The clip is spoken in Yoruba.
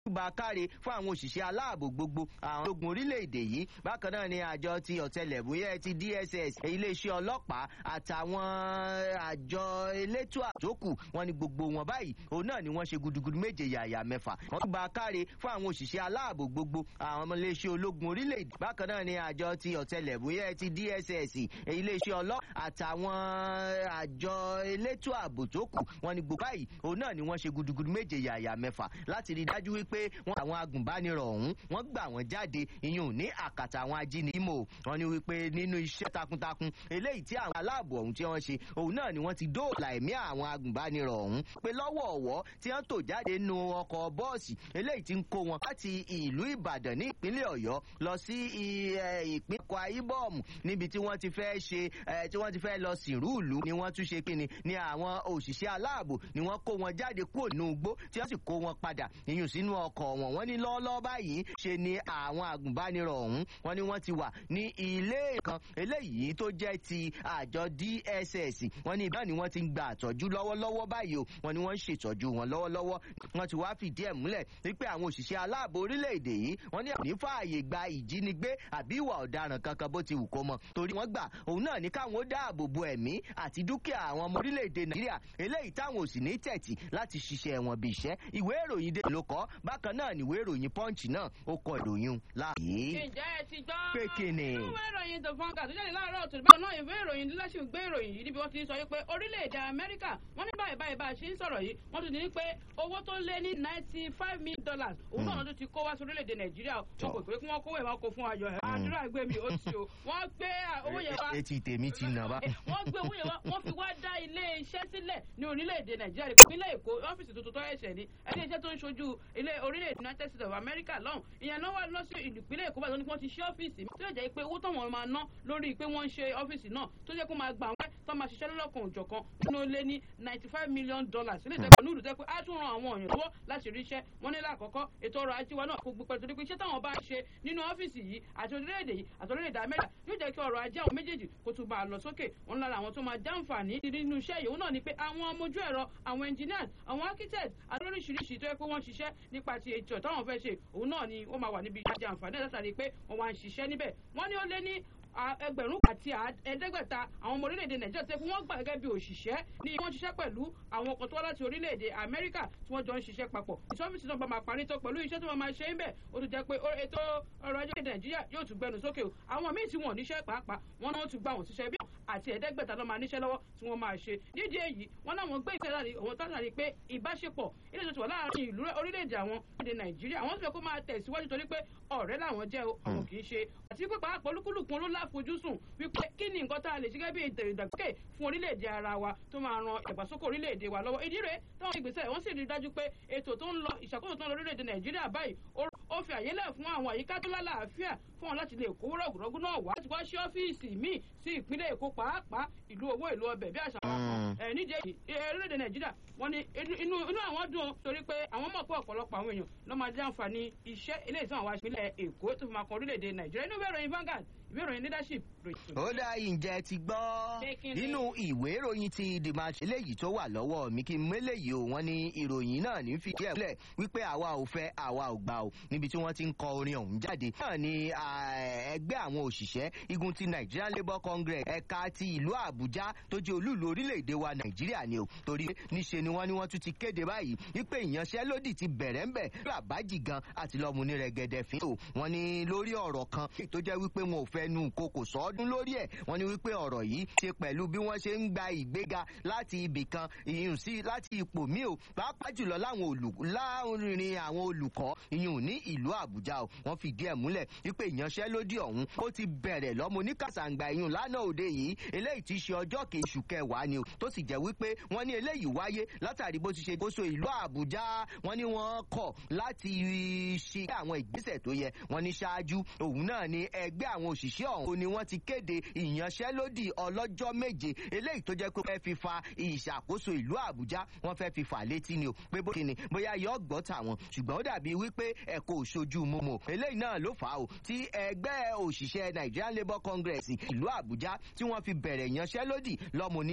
gba káre fún àwọn òṣìṣẹ́ aláàbò gbogbo àwọn ológun orílẹ̀-èdè yìí bákan náà ni àjọ ti ọ̀tẹlẹ̀múyẹ́ ti dss iléeṣẹ́ ọlọ́pàá àtàwọn àjọ elétò àjókù wọn ni gbogbo wọn báyìí òun náà ni wọ́n ṣe gudugudu méje yàyà mẹ́fà wọ́n gba káre fún àwọn òṣìṣẹ́ aláàbò gbogbo àwọn iléeṣẹ́ ológun orílẹ̀-èdè bákan náà ni àjọ ti ọ̀tẹlẹ̀múyẹ́ ti dss iléeṣẹ́ ọlọ́pàá àtàwọn àjọ elétò ààbò tó kù wọn ni gbogbo báyìí òun náà ni wọ́n ṣe gudugudu méje yàyà mẹ́fà láti rí dájú wípé pé wọn àwọn agùnbánirọ̀ ọ̀hún wọ́n gbà wọ́n jáde ìyún ní àkàtà àwọn ajínigbìmọ̀ wọ́n ní wípé nínú iṣẹ́ takuntakun eléyìí tí àwọn aláàbò ọ̀hún tí wọ́n ṣe òun náà ni wọ́n ti dóòlà ẹ̀mí àwọn agùnbánirọ̀ ọ̀hún pé lọ́wọ́ ọ̀wọ́ tí wọ́n tò jáde nínú ọkọ̀ bọ́ọ̀sì eléyìí tí ń kó wọn láti ìlú ìbàdàn ní ìpínlẹ̀ ọ̀yọ́ lọ sí ìpínlẹ̀ Akwa Ibom níbi tí wọ́n ti fẹ́ ṣe tí wọ́n ti fẹ́ lọ sìnrú ìlú ni wọ́n tún ṣe kíni ni àwọn òṣìṣẹ́ aláàbò ni wọ́n kó wọn jáde kúrò nínú igbó tí wọ́n sì kó wọn padà ìyún sínú ọkọ̀ wọn wọ́n ní lọ́ọ́lọ́ọ́ báyìí ṣe ni àwọn agùnbánirọ̀ ọ̀hún wọ́n ní wọ́n ti wà ní ilé kan eléyìí tó jẹ́ ti àjọ DSS wọ́n ní ìbáà ni wọ́n ti ń gba àtọ́jú lọ́wọ́lọ́wọ́ báyìí o wọ́n ní wọ́n ń ṣètọ́jú wọn lọ́wọ́lọ́wọ́ wọ́n ti wá fìdí ẹ̀ múlẹ̀ wípé àwọn òṣìṣẹ́ aláàbò orílẹ̀-èdè yìí wọ́n ní àní fààyè gba ìjínigbé àbí ìwà ọ̀daràn kankan bó ti wù kó mọ torí wọ́n gbà òun náà ní káwọn ó dáàbò bo ẹ̀mí àti dúkìá àwọn ọmọ orílẹ̀-èdè Nàìjíríà eléyìí táwọn ò sì ní tẹ̀tì láti ṣiṣẹ́ wọn bí iṣẹ́ ìwé ìròyìn dé ló kọ́ bákan náà níwé ìròyìn punch náà ó kọ ìròyìn láàyè. ǹjẹ́ ẹ ti gbọ́. pé kíni. ìwé ìròyìn the vanguard tó jáde láàárọ̀ tó bákan náà ìwé ìròyìn leadership gbé ìròyìn yìí níbi wọ́n ti ń sọ pé orílẹ̀-èdè amẹ́ríkà wọ́n ní báyìí báyìí bá a ṣe ń sọ̀rọ̀ yìí wọ́n tún ní pé owó tó lé ní ninety five million dollars òun náà tó ti kó wá sí orílẹ̀-èdè nàìjíríà wọn kò pé kí wọ́n kówó ẹ̀ wọ́n kó fún ayọ̀ ẹ̀ àdúrà gbé mi ó ti o wọ́n gbé owó yẹn wá. etí tèmi ti nà bá. wọ́n gbé owó yẹn wá wọ́n fi wá dá ilé iṣẹ́ sílẹ̀ ní orílẹ̀-èdè nàìjíríà ìpínlẹ̀ èkó ọ́fíìsì tuntun tó ẹ̀ṣẹ̀ ní ẹni iṣẹ́ tó ń ṣojú ilé orílẹ̀-èdè united states of america lọ́hùn ìyẹn náà wà lọ sí ìpínlẹ̀ èkó báyìí wọ́n ti ṣe ọ́fíìsì tí ó jẹ́ pé owó táwọn máa ná lórí pé wọ́n ń ṣe ọ́fíìsì náà tó jẹ́ kó máa gbà wọ́n tó máa ṣiṣẹ́ lọ́lọ́kan òjọ̀kan nínú ó lé ní ninety five million dollars ilé ìtẹ́kọ̀ọ́ nílùú tẹ́ pé á tún ran àwọn èèyàn lọ́wọ́ láti rí iṣẹ́ wọn ní lákọ̀ọ́kọ́ ètò ọrọ̀ ajé wa náà kò gbé pẹ̀lú torí pé iṣẹ́ táwọn bá ṣe nínú ọ́fíìsì yìí àti orílẹ̀-èdè yìí àti orílẹ̀-èdè amẹ́ríkà yóò jẹ́ kí ọrọ̀ ajé àwọn méjèèjì kó tún bá a lọ sókè wọn lára àwọn tó máa jàǹfààní nínú iṣẹ́ yìí òun náà ni pé àwọn ọmọ ojú ẹ̀rọ àwọn engineers àwọn architects àti oríṣiríṣi tó yẹ pé wọ́n ṣiṣẹ́ nípa ti ètò táwọn fẹ́ ṣe òun náà ni ó máa wà níbi ìjàjẹ àǹfààní ẹ̀ látàrí pé wọ́n wá ń ṣiṣẹ́ níbẹ̀ wọ́n ní ó lé ní ẹgbẹ̀rún àti ẹ̀ẹ́dẹ́gbẹ̀ta àwọn ọmọ orílẹ̀-èdè nàìjíríà tẹ́ fún wọn gbà gẹ́gẹ́ bí òṣìṣẹ́ ní wọ́n ṣiṣẹ́ pẹ̀lú àwọn ọkọ̀ tó wá láti orílẹ̀-èdè amẹ́ríkà tí wọ́n jọ ń ṣiṣẹ́ papọ̀ ìṣọ́fíìsì náà bá máa parí tó pẹ̀lú iṣẹ́ tí wọ́n máa ṣe ń bẹ̀ ó tún jẹ́ pé ètò ọrọ̀ ajé nàìjíríà yóò tún gbẹnu sókè o àwọn míì tí wọ́n níṣẹ́ pàápàá wọn náà tún gbà wọ́n síṣẹ́ bí àti ẹ̀ẹ́dẹ́gbẹ̀ta ló máa níṣẹ́ lọ́wọ́ tí wọ́n máa ṣe nídìí èyí wọn náà wọ́n gbé ìṣẹ́ láti òun tátàrí pé ìbáṣepọ̀ ilé ìjọsìn wà láàárín ìlú orílẹ̀-èdè àwọn èdè nàìjíríà àwọn sì fẹ́ kó máa tẹ̀síwájú torí pé ọ̀rẹ́ làwọn jẹ́ o àwọn kì í ṣe àti pé pàápàá olúkúlùkù ló láfojúsùn wípé kí ni nǹkan tá a lè ṣe gẹ́gẹ́ bí ètò ìdàgbàsókè fún orílẹ̀-èdè ara wa tó máa ran ìdàgbàsókè orílẹ̀-èdè wa lọ́wọ́ ìdí rèé táwọn ìgbésẹ̀ wọ́n sì rí dájú pé ètò tó ń lọ ìṣàkóso tó ń lọ orílẹ̀-èdè nàìjíríà báyìí ó fi àyè lẹ̀ fún àwọn àyíká tó lálàáfíà fún wọn láti lè kó rọ̀gùrọ̀gù náà wá láti wá sí ọ́fíìsì míì sí ìpínlẹ̀ èkó pàápàá ìlú owó ìlú ọbẹ̀ bí àṣà wọn kan ẹ̀ nídìí èyí orílẹ̀-èdè nàìjíríà wọ́n ní inú àwọn dùn torí pé àwọn mọ̀ pé ọ̀pọ̀lọpọ̀ àwọn èèyàn ló máa jẹ́ àǹfààní iṣẹ́ eléyìí tí wọ́n wá ìpínlẹ̀ èkó tó fi máa kan orílẹ̀-èdè nàìjíríà inú ìwé ìròyìn Vanguard ìwé ìròyìn leadership. ó dá ìjẹ́ ti gbọ́ nínú ìwé ìròyìn ti the match eléyìí tó wà lọ́wọ́ mi kí n méléyìí o wọ́n ní ìròyìn náà ní fìdí ẹ̀ múlẹ̀ wípé àwa ò fẹ́ àwa ò gbà o níbi tí wọ́n ti ń kọ orin ọ̀hún jáde. náà ni ẹgbẹ́ àwọn òṣìṣẹ́ igun ti Nigerian Labour Congress ẹ̀ka ti ìlú Àbújá tó jẹ́ olúùlú orílẹ̀-èdè wa Nàìjíríà ni o torí níṣe ni wọ́n ní wọ́n tún ti kéde báyìí wípé ìyanṣẹ́lódì ti bẹ̀rẹ̀ ńbẹ̀ làbájì gan àti lọ́mú ní rẹ̀gẹ̀dẹ̀ fín o wọ́n ní lórí ọ̀rọ̀ kan tó jẹ́ wípé wọn ò fẹ́ nu koko sọ́ọ́dún lórí ẹ̀ wọ́n ní wípé ọ̀rọ̀ yìí ṣe pẹ̀lú bí wọ́n ṣe ń gba ìgbéga láti ibì kan ìyún sí láti ipò míì o pàápàá jùlọ láwọn olùkọ́ láàrin àwọn olùkọ́ ìyún ní ìlú Àbújá o wọ́n fìdí ẹ̀ múlẹ̀ wípé ìyanṣẹ́lódì ọ̀hún ó ti bẹ̀rẹ̀ lọ́mọ oníkàsàǹgbà ìyún lánàá òde yìí eléyìí ti ṣe ọjọ́ kejì oṣù kẹwàá ni o tó sì jẹ́ wípé wọ́n ní eléyìí wáyé látàrí bó ti ṣe kóso ìlú Àbújá wọ́n ní wọ́n kọ̀ láti ṣe àwọn ìgbésẹ̀ tó yẹ wọ́n ní ṣáájú òun náà ni ẹgbẹ́ àwọn òṣìṣẹ́ ọ̀hún ni wọ́n ti kéde ìyanṣẹ́lódì ọlọ́jọ́ méje eléyìí tó jẹ́ pé wọ́n fẹ́ fi fa ìṣàkóso ìlú Àbújá wọ́n fẹ́ fi fà létí ni o pé bó ti ni bóyá yọ gbọ́ tàwọn ṣùgbọ́n ó dàbí wípé ẹ̀kọ́ òṣojú mọ́mọ́ eléyìí náà ló fà á o tí ẹgbẹ́ òṣìṣẹ́ Nigerian Labour Congress ìlú Àbújá tí wọ́n fi bẹ̀rẹ̀ ìyanṣẹ́lódì lọ́mọ